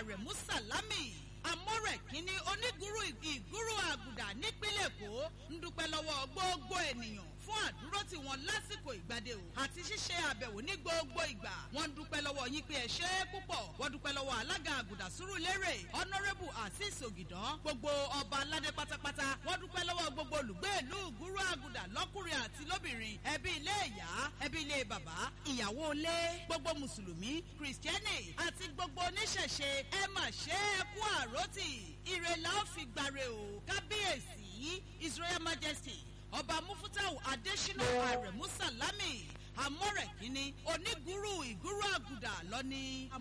àrẹ̀mú sàlámì amọ́rẹ̀ kínní onígúrú ìgúrú àgùdà nípínlẹ̀ èkó ń dúpẹ́ lọ́wọ́ gbogbo ènìyàn fún àdúró tí wọ́n lásìkò ìgbàdé o àti ṣíṣe àbẹ̀wò ní gbogbo ìgbà wọ́n ń dúpẹ́ lọ́wọ́ yín pé ẹ ṣe é púpọ̀ wọ́n dúpẹ́ lọ́wọ́ alága àgùdà sùúrù lérè honourable azeez ògìdán gbogbo ọba aládé pátápátá wọ́n dúpẹ́ lọ́wọ́ gbogbo olùgbé ìlú ìgúrú àgùdà lọ́kùnrin àti lóbìnrin ẹbí ilé ìyá ẹbí ilé bàbá ìyàwó ilé gbogbo mùsùlùmí kìrìsìtẹ́nì àti gbogbo oníṣẹ̀ṣe ẹ mà ṣe é kú àròtì ìrẹ̀lẹ̀ ó fi gbàre o kábíyèsí his royal majesty ọba mufutau adesina aremu salami amọ̀rẹ̀kíní onígúrú ìgúrú àgùdà lọ́ní.